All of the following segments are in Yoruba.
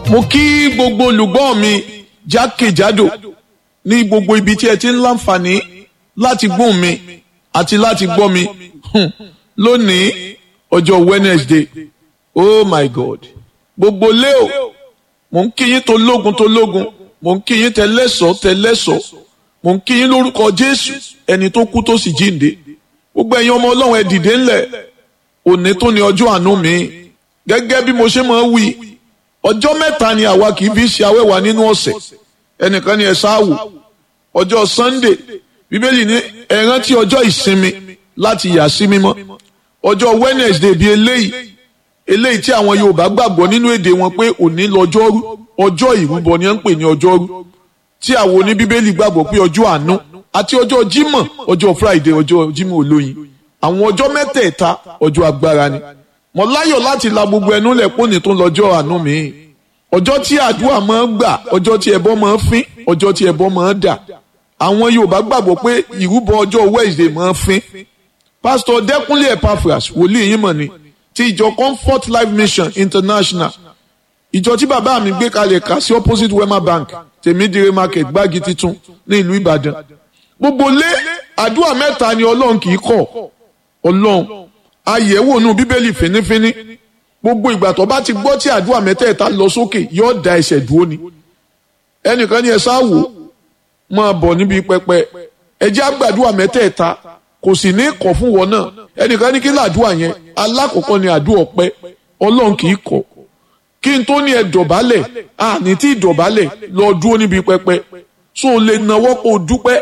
mo kí gbogbo olùgbọ́ mi jákèjádò ní gbogbo ibi tí ẹ ti ń láǹfààní láti gbóhùn mi àti láti gbọ́ mi hmm, lónìí ọjọ́ Wednesday oh my God gbogbo leo mo ń kí yín tó lógun tó lógun mo ń kí yín tẹlẹ́sọ̀ tẹlẹ́sọ̀ mo ń kí yín lórúkọ Jésù ẹni tó kú tó sì jíǹde gbogbo ẹ̀yin ọmọ Ọlọ́run ẹ dìde ńlẹ̀ òní tó ní ọjọ́ àánú mi gẹ́gẹ́ bí mo ṣe máa ń wí ọjọ́ mẹ́ta ni àwa kì í fi ṣe awẹ́wà nínú ọ̀sẹ̀ ẹnìkan ni ẹ ṣáàwò ọjọ́ Sunday bíbélì ní ẹ rántí ọjọ́ ìsinmi láti yà sí mímọ́ ọjọ́ Wednesday bíi eléyìí eléyìí tí àwọn Yorùbá gbàgbọ́ nínú èdè wọn pé òní lọ́jọ́rú ọjọ́ ìrúbọ ni wọ́n ń pè ní ọjọ́rú tí àwọn oníbíbélì gbàgbọ́ pé ọjọ́ àánú àti ọjọ́ Jímọ̀ ọjọ́ Friday ọjọ́ Jímọ̀ olóyin àwọn ọjọ́ mẹ́tẹ̀ẹ̀ta ọjọ́ agbára ni mo láyọ̀ láti la gbogbo ẹnu lẹ̀ pọ́nì tó lọ́jọ́ àánú mi ọjọ́ tí àdúrà máa ń gbà ọjọ́ tí ẹbọ máa ń fín ọjọ́ tí ẹbọ máa ń dà àwọn Yorùbá gbàgbọ́ pé ìrúbọ ọjọ́ Wednesday máa ń fín pásítọ̀ Dẹ́kúnlé Epaphras wòlíì yín mọ̀ ni ti ìjọ Comfort Life Mission International ìjọ tí bàbá mi gbé kalẹ̀ ká sí opposite Wema Bank tèmídìrè market gbági titun ní ìlú Ìbàdàn gbogbo lé àdúrà mẹ́ta ni Ọlọ́run kì í kọ̀ Ọlọ́run àyẹ̀wò nù bíbélì fínífíní gbogbo ìgbà tó bá ti gbọ́ tí àdúrà mẹ́tẹ̀ẹ̀ta lọ sókè yóò da ẹsẹ̀ dúró ni ẹnìkan ní ẹ sáwò máa bọ̀ níbi pẹpẹ ẹjẹ́ àgbàdúrà mẹ́tẹ̀ẹ̀ta kò sì ní kọ̀ fún wọn náà ẹnìkan ní kí làdúrà yẹn alákọ̀ọ́kọ́ ni àdúrà ọpẹ́ ọlọ́run kì í kọ̀ kí n tó ní ẹ dọ̀bálẹ̀ àní tí ìdọ̀bálẹ̀ lọ dúró níbi pẹpẹ so lè nawọ́ kó dúpẹ́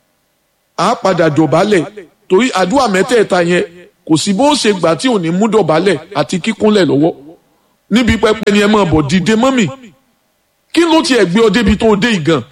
àá padà dọ̀bálẹ̀ torí àdúrà mẹ́tẹ̀ẹ̀ta yẹn kò sí bó ṣe gbà tí ò ní mú dọ̀bálẹ̀ àti kíkúnlẹ̀ lọ́wọ́ níbi pẹpẹ ni ẹ máa bọ̀ dìde mọ́mì kí ló tiẹ̀ gbé ọ débi tó o dé ìgàn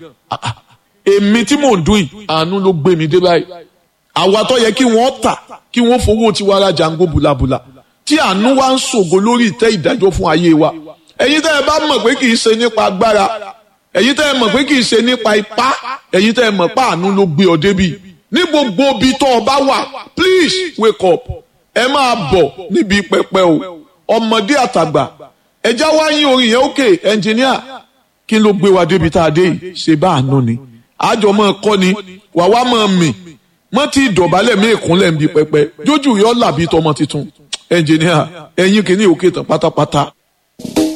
èmi tí mò ń dún yìí àánú ló gbé mi dé báyìí àwa tó yẹ kí wọ́n tà kí wọ́n fowó tiwa ra jango bùlàbùlà tí àánú wa ń ṣògo lórí ìtẹ́ ìdájọ́ fún ayé wa ẹ̀yin tẹ́ ẹ bá mọ̀ pé kì í ṣe nípa agbára ẹ̀yin tẹ́ ẹ mọ̀ pé kì í ṣe nípa ipá ẹ̀yin tẹ́ ẹ mọ̀ pé àánú ló gbé ọ débi ní gbogbo ibi tó o bá wà please wake up ẹ máa bọ̀ níbi pẹpẹ o ọmọdé àtàgbà ẹjá wá yín orin yẹn òkè ẹnjìníà kí ló gbé wa débi tá a dé yìí ṣe bá àánú ni àjọ máa kọ́ ni wà wá máa mì mọ́ tí ìdọ̀bálẹ̀ mí ìkúnlẹ̀ ń bi pẹpẹ jójú yọ làbí tọmọ tuntun ẹnjìníà ẹ̀yin kìíní òkè tán pátápátá.